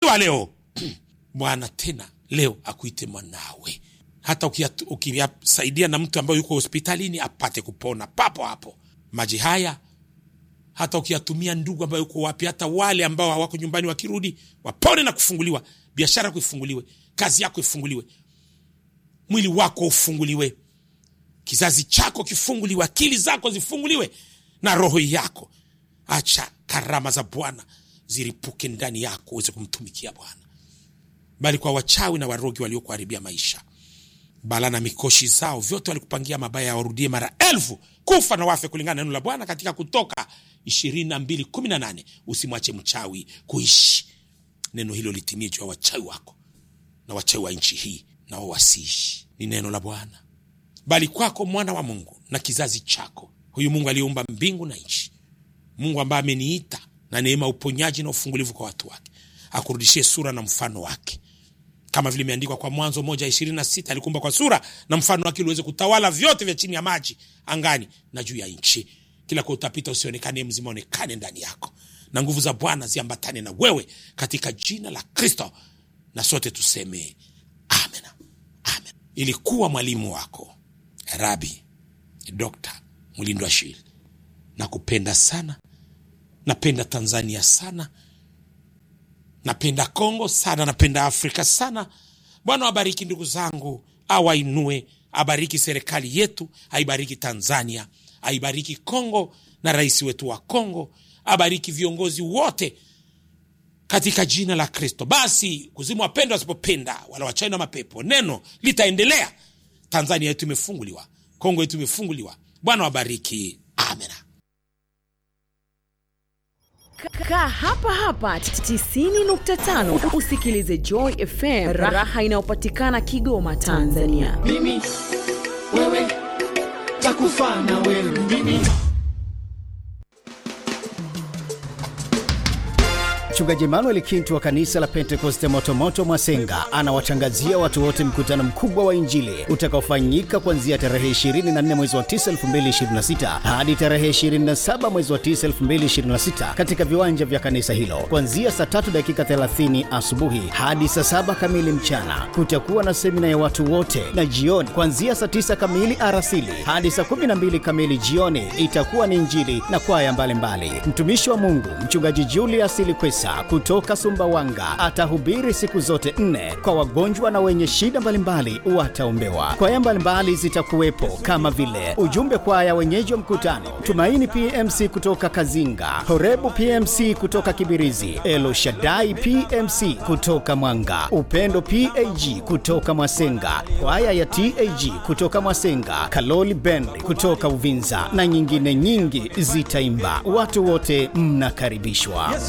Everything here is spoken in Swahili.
wa leo bwana tena leo akuite mwanawe hata ukiat- ukiyasaidia na mtu ambaye yuko hospitalini apate kupona papo hapo maji haya hata ukiyatumia ndugu ambayo yuko wapi hata wale ambao hawako nyumbani wakirudi wapone na kufunguliwa biashara yako ifunguliwe kazi yako ifunguliwe mwili wako ufunguliwe kizazi chako kifunguliwe akili zako zifunguliwe na roho yako acha karama za bwana ziripuke ndani yako uweze kumtumikia bwana bali kwa wachawi na warogi waliokuharibia maisha bala na mikoshi zao vyote walikupangia mabaya warudie mara elfu kufa na wafe kulingana na neno la bwana katika kutoka ishirini na mbili kumi na nane usimwache mchawi kuishi neno hilo litimie juu ya wachawi wako na wachawi wa nchi hii nao wasiishi ni neno la bwana bali kwako mwana wa mungu na kizazi chako huyu mungu aliyeumba mbingu na nchi mungu ambaye ameniita na neema uponyaji na ufungulivu kwa watu wake akurudishie sura na mfano wake kama vile imeandikwa kwa mwanzo moja ishirini na sita alikuumba kwa sura na mfano wake uliweze kutawala vyote vya chini ya maji angani na juu ya nchi kila kwa utapita usionekane mzima onekane ndani yako na nguvu za bwana ziambatane na wewe katika jina la kristo na sote tuseme amen amen ilikuwa mwalimu wako rabi dokta mlindo ashil nakupenda sana napenda tanzania sana napenda kongo sana napenda afrika sana bwana wabariki ndugu zangu awainue abariki serikali yetu aibariki tanzania aibariki kongo na rais wetu wa kongo abariki viongozi wote katika jina la kristo basi kuzimu wapenda wasipopenda wala wachai na mapepo neno litaendelea tanzania yetu imefunguliwa kongo yetu imefunguliwa bwana wabariki amena Kaa hapa hapa 90.5 usikilize Joy FM, raha inayopatikana Kigoma, Tanzania. mimi wewe takufa na wewe mimi Mchungaji Emmanuel Kintu wa kanisa la Pentekoste Motomoto Mwasenga anawatangazia watu wote mkutano mkubwa wa Injili utakaofanyika kuanzia tarehe 24 mwezi wa 9 2026 hadi tarehe 27 mwezi wa 9 2026 katika viwanja vya kanisa hilo kuanzia saa 3 dakika 30 asubuhi hadi saa 7 kamili mchana. Kutakuwa na semina ya watu wote, na jioni kuanzia saa 9 kamili arasili hadi saa 12 kamili jioni itakuwa ni Injili na kwaya mbalimbali. Mtumishi wa Mungu mchungaji Julius Likwesa kutoka Sumbawanga atahubiri siku zote nne kwa wagonjwa na wenye shida mbalimbali wataombewa. Kwaya mbalimbali zitakuwepo kama vile ujumbe kwaya wenyeji wa mkutano, Tumaini PMC kutoka Kazinga, Horebu PMC kutoka Kibirizi, Elo Shaddai PMC kutoka Mwanga, Upendo PAG kutoka Mwasenga, kwaya ya TAG kutoka Mwasenga, Kaloli Band kutoka Uvinza na nyingine nyingi zitaimba. Watu wote mnakaribishwa.